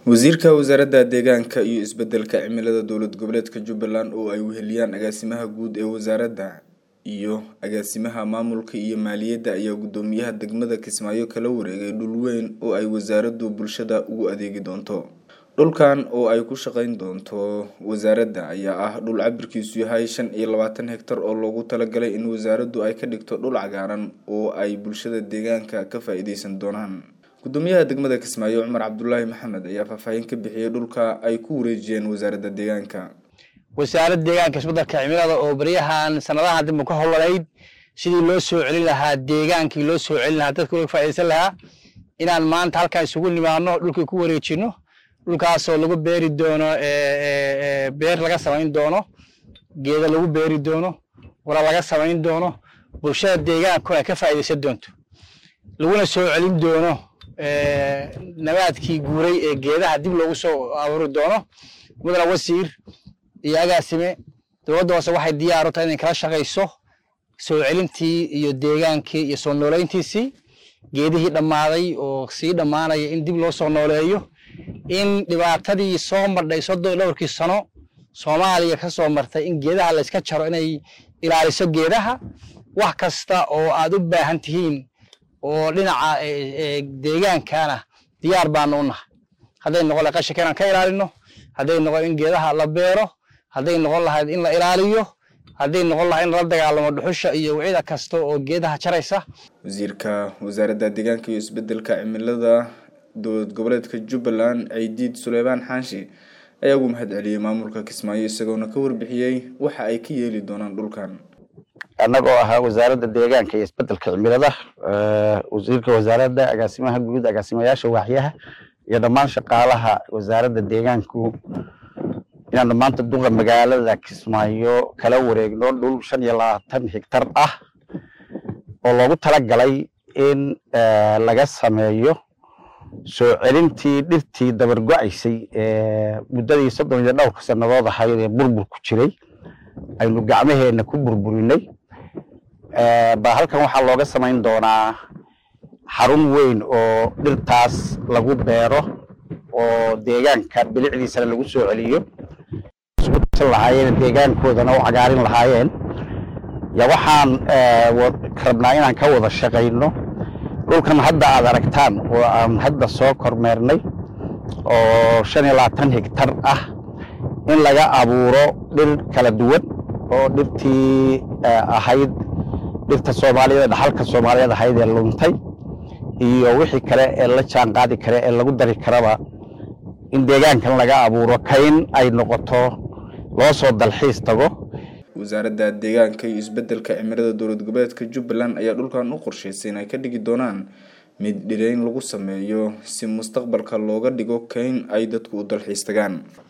wasiirka wasaaradda deegaanka iyo isbedelka cimilada dowlad goboleedka jubbaland oo ay weheliyaan agaasimaha guud ee wasaaradda iyo agaasimaha maamulka iyo maaliyadda ayaa guddoomiyaha degmada kismaayo kala wareegay dhul weyn oo ay wasaaraddu bulshada ugu adeegi doonto dhulkan oo ay ku shaqeyn doonto wasaaradda ayaa ah dhul cabirkiisu yahay shan iyo labaatan hektar oo loogu talagalay in wasaaraddu ay ka dhigto dhul cagaaran oo ay bulshada deegaanka ka faa-iideysan doonaan gudoomiyaha degmada kismaayo cumar cabdulaahi maxamed ayaa faahfaahin ka bixiyey dhulka ay ku wareejiyeen wasaaradda deegaanka wasaaradda deegaanka isbedelka cimilada oo baryahan sanadaha dib ka howlanayd sidii loo soo celin lahaa deegaankii loo soo celin lahaa dadka looga faaideysan lahaa inaan maanta halkaan isugu nimaadno dhulkii ku wareejino dhulkaasoo lagu beeri doono beer laga samayn doono geeda lagu beeri doono wala laga samayn doono bulshada deegaanku ay ka faa'iideysan doonto laguna soo celin doono nabaadkii guuray ee geedaha dib loogu soo abuuri doono mudana wasiir iyo agaasime dowladda hoose waxay diyaar u tahay inay kala shaqayso soo celintii iyo deegaankii iyo soo nooleyntiisii geedihii dhammaaday oo sii dhammaanaya in dib loo soo nooleeyo in dhibaatadii soo mardhay soddon dhowrkii sano soomaaliya ka soo martay in geedaha layska jaro inay ilaaliso geedaha wax kasta oo aad u baahan tihiin oo dhinaca deegaankana diyaar baanu u nahay hadday noqon lahay qashinka inaan ka ilaalino hadday noqon in geedaha la beero hadday noqon lahayd in la ilaaliyo hadday noqon lahay in lala dagaalamo dhuxusha iyo wicida kasta oo geedaha jaraysa wasiirka wasaaradda deegaanka iyo isbedelka cimilada dowlad goboleedka jubbaland ciidiid suleymaan xaashi ayaa ugu mahad celiyey maamulka kismaayo isagoona ka warbixiyey waxa ay ka yeeli doonaan dhulkan annagoo ahaa wasaaradda deegaanka iyo isbedelka cimilada wasiirka wasaaradda agaasimaha guud agaasimayaasha waaxyaha iyo dhammaan shaqaalaha wasaaradda deegaanku inaan dhammaanta duqa magaalada kismaayo kala wareegno dhul shan iyo labaatan higtar ah oo loogu talagalay in laga sameeyo soo celintii dhirtii dabargo-aysay ee muddadii soddon iyo dhowrka sannadood ahayd ee burbur ku jiray aynu gacmaheenna ku burburinay ba halkan waxaa looga samayn doonaa xarun weyn oo dhirtaas lagu beero oo deegaanka bilicdiisana lagu soo celiyo iskusan lahaayeen deegaankoodana u cagaarin lahaayeen ya waxaan rabnaa inaan ka wada shaqayno dhulkan hadda aad aragtaan oo aan hadda soo kormeernay oo shan iyo labaatan higtar ah in laga abuuro dhir kala duwan oo dhirtii ahayd dhirta soomaaliyeed dhaxalka soomaaliyeed ahayd ee luntay iyo wixii kale ee la jaan qaadi kare ee lagu dari karaba in deegaankan laga abuuro kayn ay noqoto loo soo dalxiis tago wasaaradda deegaanka iyo isbedelka cimilada dowlad goboleedka jubbaland ayaa dhulkan u qorshaysay in ay ka dhigi doonaan mid dhireyn lagu sameeyo si mustaqbalka looga dhigo kayn ay dadku u dalxiis tagaan